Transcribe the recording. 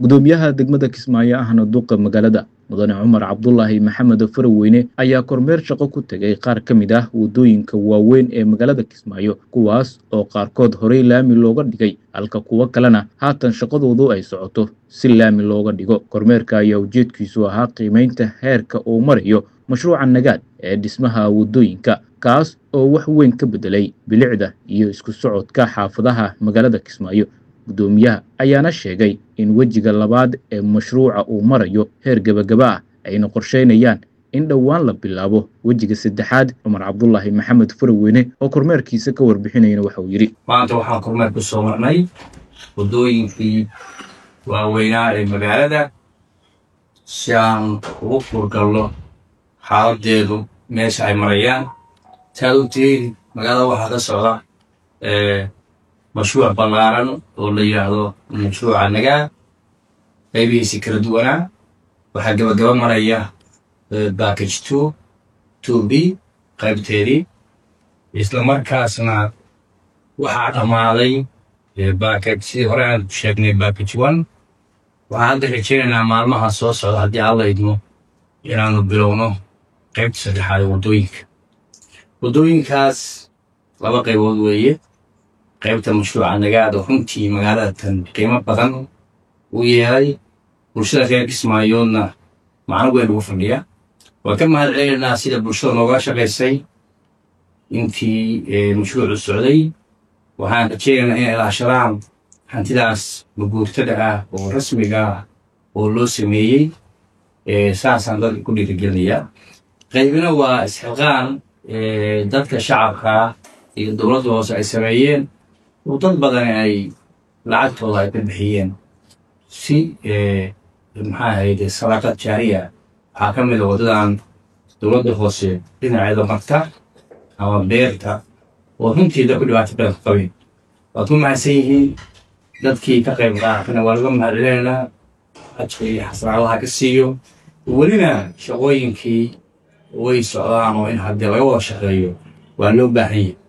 gudoomiyaha degmada kismaayo ahna duqa magaalada mudane cumar cabdulaahi maxamed faraweyne ayaa kormeer shaqo ku tegay qaar ka mid ah waddooyinka waaweyn ee magaalada kismaayo kuwaas oo qaarkood horey laami looga dhigay halka kuwo kalena haatan shaqadoodu ay socoto si laami looga dhigo kormeerka ayaa ujeedkiisu ahaa qiimaynta heerka uu marayo mashruuca nagaad ee dhismaha waddooyinka kaas oo wax weyn ka beddelay bilicda iyo isku socodka xaafadaha magaalada kismaayo guddoomiyaha ayaana sheegay in wejiga labaad ee mashruuca uu marayo heer gebagaba ah ayna qorsheynayaan in dhowaan la bilaabo wejiga saddexaad cumar cabdulaahi maxamed faraweyne oo kormeerkiisa ka warbixinayana waxa uu yidhi maanta waxaan kormeer ku soo marnay waddooyinkii waaweynaa ee magaalada si aan ugu furgalno xaaladeedu meesha ay marayaan taad ogtihiin magaalada waxaa ka socda mashruuc ballaaran oo la yidhaahdo mashruuca nagaa qaybihiisi kala duwanaa waxaa gabagaba maraya backage two two b qaybteedii isla markaasna waxaa dhammaaday backage sidii hore aan sheegnay backage one waxaan hadda rajaynaynaa maalmaha soo socda haddii alla idmo inaanu bilowno qaybta saddexaad ee waddooyinka waddooyinkaas laba qaybood weeye qaybta mashruuca nagaad oo runtii magaalada tan qiimo badan u yeelay bulshada reer kismaayoodna macno weyn ugu fadhiya waan ka mahad celinaynaa sida bulshada nooga shaqaysay intii mashruucu socday waxaan rajaynaynaa inay ilaashadaan hantidaas maguurtada ah oo rasmiga ah oo loo sameeyey saasaan dadka ku dhiirigelinayaa qaybina waa isxilqaan dadka shacabka iyo dowladda hoose ay sameeyeen oo dad badan ay lacagtooda ay ka bixiyeen si maxaa ahayde sadaaqad jaariya waxaa ka mid a waddadan dowladda hoose dhinaceeda marta ama beerta oo runtii dadku dhibaato badan ku qabeen waad ku mahadsan yihiin dadkii ka qayb qaatana waa laga mahad celinaynaa ajka iyo xasraadaha ka siiyo welina shaqooyinkii way socdaan oo in haddii laga wada shaqeeyo waa loo baahan yahay